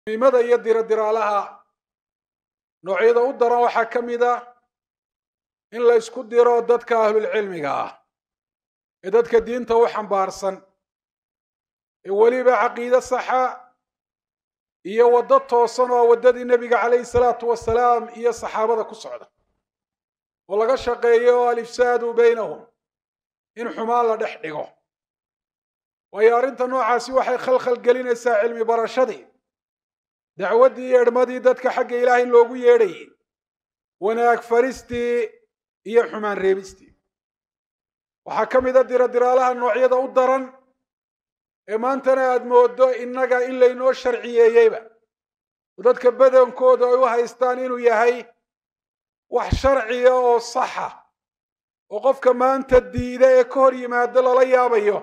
mimada iyo diradiraalaha noocyada u daran waxaa ka mid a in la ysku diro dadka ahlulcilmiga ah ee dadka diinta u xambaarsan ee weliba caqiide saxa iyo waddo toosan oo waddadii nebiga calayhi salaatu wasalaam iyo saxaabada ku socda oo laga shaqeeyo alifsaadu baynahum in xumaan la dhex dhigo waayo arrinta noocaasi waxay khalkhal gelinaysaa cilmi barashadii dacwaddii iyo edhmadii dadka xagga ilaahay loogu yeedhayay wanaag faristii iyo xumaan reebistii waxaa ka mid a diradiraalaha noocyada u daran ee maantana aada mooddo innaga in laynoo sharciyeeyeyba oo dadka badankooda ay u haystaan inuu yahay wax sharciya oo saxa oo qofka maanta diida ee ka hor yimaado lala yaabayo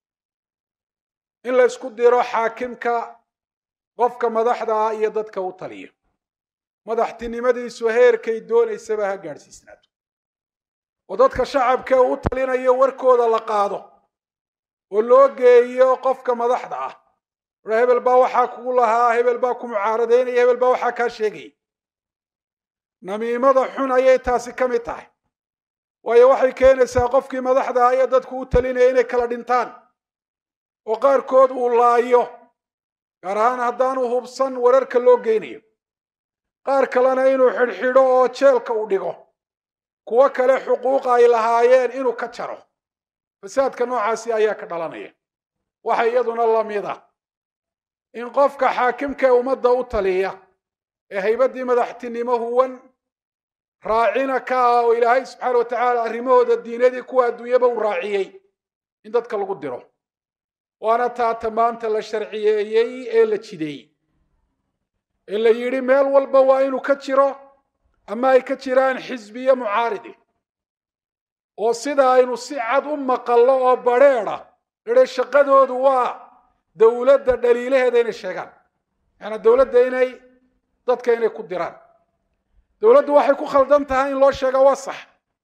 in la ysku diro xaakimka qofka madaxda ah iyo dadka u taliyo madaxtinimadiisu heerkay doonaysaba ha gaadhsiisnaato oo dadka shacabka u talinayo warkooda la qaado oo loo geeyo qofka madaxda ah a hebel baa waxaa kugu lahaa hebel baa ku mucaaradaynaya hebel baa waxaa kaa sheegaya namiimada xun ayay taasi ka mid tahay waayo waxay keenaysaa qofkii madaxda ah ee dadku u talinaya inay kala dhintaan oo qaarkood uu laayo gaar ahaan haddaanu hubsan wararka loo geynayo qaar kalena inuu xidhxidho oo jeelka u dhigo kuwo kale xuquuq ay lahaayeen inuu ka jaro fasaadka noocaasi ayaa ka dhalanaya waxa iyaduna la mid a in qofka xaakimka ee ummadda u taliya ee haybaddii madaxtinimo huwan raacina ka ah oo ilaahay subxaana wa tacaala arrimahooda diinadii kuwa adduunyaba u raaciyey in dadka lagu diro waana taata maanta la sharciyeeyey ee la jideeyey ee la yidhi meel walba waa inuu ka jiro ama ay ka jiraan xisbiye mucaaridi oo sida aynu si cad u maqallo oo badrheeda idhe shaqadoodu waa dowladda dhaliilaheeda inay sheegaan yaani dowladda inay dadka inay ku diraan dowladdu waxay ku khaldan tahay in loo sheega waa sax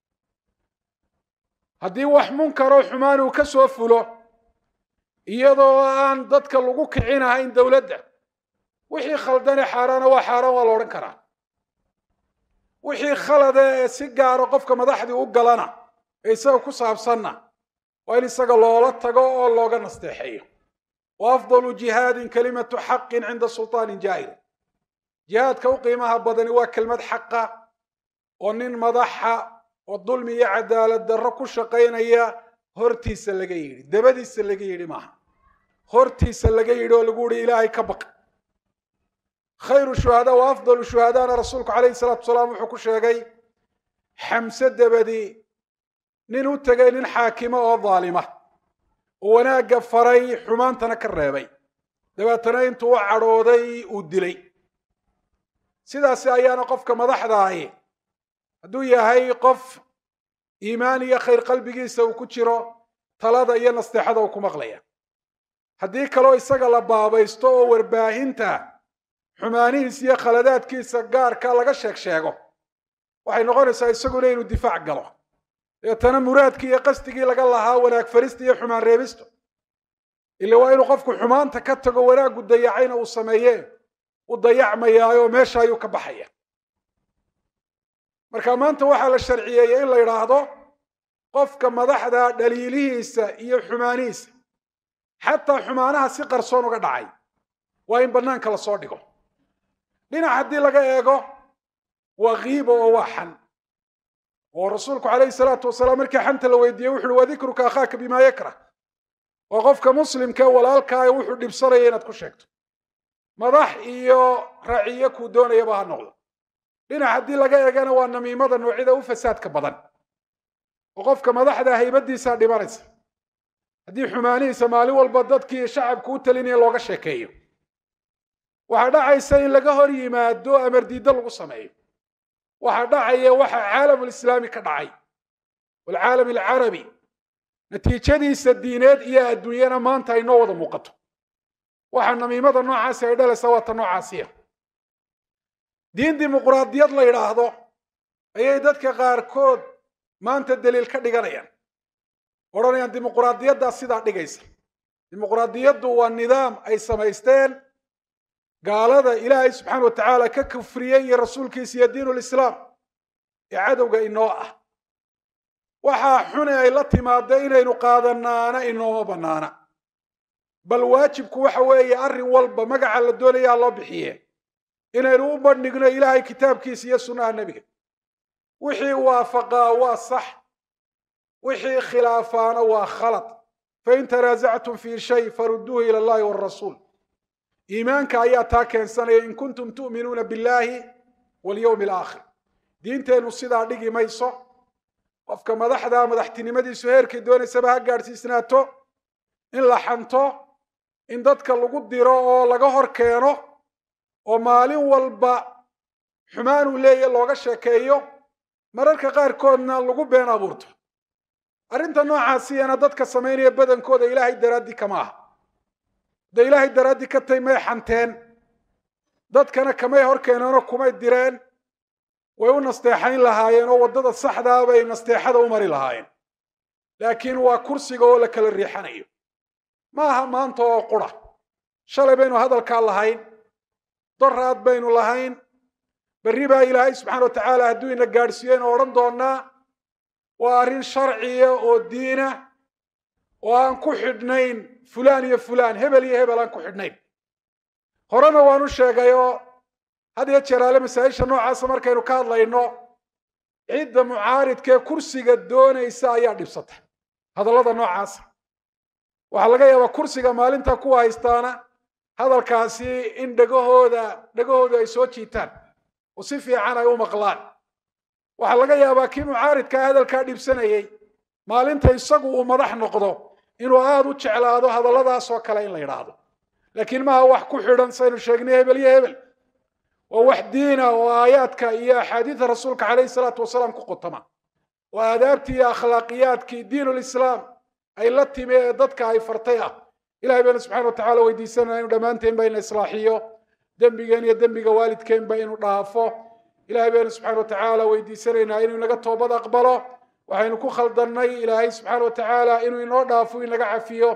haddii wax munkaroo xumaan uu ka soo fulo iyadoo aan dadka lagu kicinahayn dowladda wixii khaldane xaaraana waa xaaraan waa la odhan karaa wixii khalade ee si gaaro qofka madaxdii u galana ee isaga ku saabsanna waa in isaga loola tago oo looga nasteexeeyo wa afdalu jihaadin kalimatu xaqin cinda sultaanin jaahir jihaadka u qiimaha badani waa kelmad xaqa oo nin madaxa oo dulmi iyo cadaalad darro ku shaqaynaya hortiisa laga yidhi dabadiisa laga yidhi maaha hortiisa laga yidhi oo lagu yihi ilaahay ka baq khayru shuhadaa wa afdalu shuhadaana rasuulku calayhi salaatu wasalaam wuxuu ku sheegay xamse dabadii nin u tegay nin xaakima oo daalima oo wanaagga faray xumaantana ka reebay dabeetana intuu u cadhooday uu dilay sidaasi ayaana qofka madaxda ahi hadduu yahay qof iimaan iyo khayr qalbigiisa uu ku jiro talada iyo nasteexada uu ku maqlaya haddii kaloo isaga la baabaysto oo warbaahinta xumaanihiisa iyo khaladaadkiisa gaarka laga sheeg sheego waxay noqonaysaa isaguna inuu difaac galo deetana muraadkii iyo qasdigii laga lahaa wanaag farista iyo xumaan reebisto ila waa inuu qofku xumaanta ka tago wanaaggu dayacayna uu sameeye u dayacmayaayo meesha ayuu ka baxaya marka maanta waxaa la sharciyeeyey in la yidhaahdo qofka madaxda dhaliilihiisa iyo xumaanihiisa xataa xumaanaha si qarsoon uga dhacay waa in bannaanka lasoo dhigo dhinac haddii laga eego waa kiibo oo waa xan oo rasuulku calayhi salaatu wasalaam markii xanta la weydiiyey wuxu uhi wadikruka akhaaka bimaa yakrah waa qofka muslimka walaalkaa ee wuxuu dhibsanaya inaad ku sheegto madax iyo raciyo kuu doonayaba ha noqdo dhinac haddii laga eegana waa namiimada noocyada u fasaadka badan oo qofka madaxda haybadiisaa dhimanaysa haddii xumaanihiisa maalin walba dadkii shacabku u talinaya looga sheekeeyo waxaa dhacaysa in laga hor yimaado amar diiddo lagu sameeyo waxaa dhacaya waxa caalamulislaami ka dhacay waalcaalam alcarabi natiijadiisa diineed iyo adduunyana maanta ay noo wada muuqato waxaa namiimada noocaasi ay dhalaysa waa ta noocaasiya diin dimuquraadiyad la yidhaahdo ayay dadka qaarkood maanta daliil ka dhiganayaan odhanayaan dimuquraadiyaddaa sidaa dhigaysa dimuquraadiyaddu waa nidaam ay samaysteen gaalada ilaahay subxaana wa tacaala ka kufriyey iyo rasuulkiisa iyo diinu lislaam ee cadowga inoo ah waxaa xune ay la timaada inaynu qaadanaana inooma bannaana bal waajibku waxa weeye arrin walba magaca la doonayaa loo bixiye inaynu u bandhigno ilaahay kitaabkiisa iyo sunnaha nebiga wixii waafaqaa waa sax wixii khilaafaana waa khalad fain tanaasactum fii shay farudduuhu ila allahi walrasuul iimaanka ayaa taa keensanaya in kuntum tu'minuuna billahi walyowmi alaakhir diinteennu sidaa dhigi mayso qofka madaxda madaxtinimadiisu heerkay doonaysaba ha gaadhsiisnaato in la xanto in dadka lagu diro oo laga hor keeno oo maalin walba xumaan uu leeya looga sheekeeyo mararka qaarkoodna lagu been abuurto arrinta noocaasiyana dadka samaynaya badankooda ilaahay daraaddii kama aha hadday ilaahay daraaddii ka tahy may xanteen dadkana kamay hor keeneenoo kumay direen way u nasteexayn lahaayeen oo waddada saxdaa bay nasteexada u mari lahaayeen laakiin waa kursiga oo la kala riixanayo ma aha maanta oo qura shalay baynu hadalkaa lahayn doraad baynu lahayn berri baa ilaahay subxana wa tacaala hadduu ina gaadhsiiyo inu odhan doonaa waa arrin sharciya oo diina oo aan ku xidhnayn fulaan iyo fulaan hebel iyo hebel aan ku xidhnayn horena waanu sheegay oo had iyo jeeraale masaa'isha noocaasa markaynu ka hadlayno cidda mucaaridkaee kursiga doonaysa ayaa dhibsata hadallada noocaasa waxaa laga yaabaa kursiga maalinta kuwa haystaana hadalkaasi in dhegahooda dhegahoodu ay soo jiitaan oo si fiican ay u maqlaan waxaa laga yaabaa kii mucaaridkaa hadalkaa dhibsanayey maalinta isagu uu madax noqdo inuu aada u jeclaado hadalladaasoo kale in la yidhaahdo laakiin maaha wax ku xidhan saynu sheegnay hebel iyo hebel waa wax diina oo aayaadka iyo axaadiida rasuulka calayhi salaatu wasalaam ku qotama oo aadaabtii iyo akhlaaqiyaadkii diinulislaam ay la timi ee dadka ay fartay ah ilahay baynu subxana wa tacala weydiisanaya inu dhammaanteen ba ina islaaxiyo dembigeen iyo dembiga waalidkeenba inu dhaafo ilahay baynu subxana wa tacaala weydiisanaynaa inuu inaga toobad aqbalo waxaynu ku khaldannay ilaahay subxaana wa tacaala inuu inoo dhaafo inaga cafiyo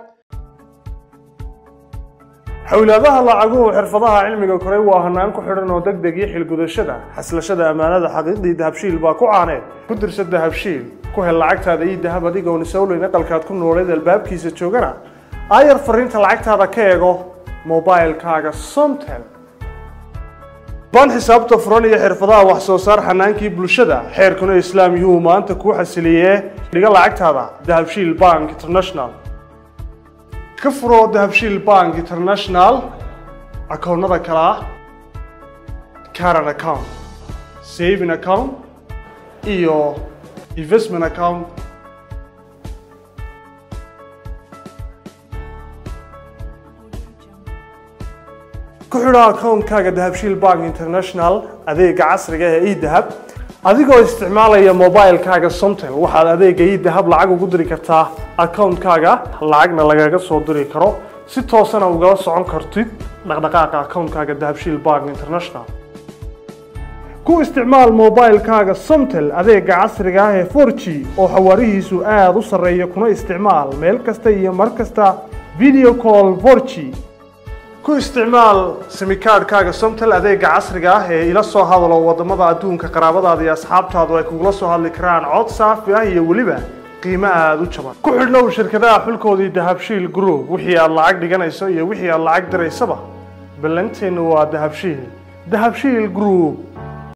xowlaadaha lacaguhu xirfadaha cilmiga koray waa hanaan ku xidhan oo deg deg iyo xilgudashada xaslashada ammaanada xaqiiqdii dahabshiil baa ku caaneed ku dirsa dahabshiil ku hel lacagtaada iyo dahab adigoon isowleyn aqalkaad ku nooleed albaabkiisa joogana aayar fariinta lacagtaada ka eego mobilkaaga somtel baan xisaabta furan iyo xirfadaha wax soo saar xanaankii bulshada xeerkuna islaam yuhuu maanta kuu xasiliyee dhiga lacagtaada dahabshiil bank international ka furo dahabshiil bank international akoonnada kale ah caran account saving account iyo investment account ku xidho akoonkaaga dahabshiil bank international adeega casriga ee edahab adigoo isticmaalaya mobilkaaga somtel waxaad adeega edahab lacag ugu diri kartaa akoonkaaga lacagna lagaga soo diri karo si toosana ugala socon kartid dhaqdhaqaaqa akoonkaaga dahabshiil bank international ku isticmaal mobilkaaga somtel adeega casriga ah ee 4g oo xawaarihiisu aada u sarreeya kuna isticmaal meel kasta iyo mar kasta video call 4g ku isticmaal simikaadhkaaga somtel adeega casriga ah ee ila soo hadalo wadamada adduunka qaraabadaada iyo asxaabtaadu ay kugula soo hadli karaan cod saafi ah iyo weliba qiimo aada u jaban ku xidhnow shirkadaha xulkoodii dahabshiil group wixii aad lacag dhiganayso iyo wixii aad lacag diraysaba ballanteennu waa dahabshiil dahabshiil group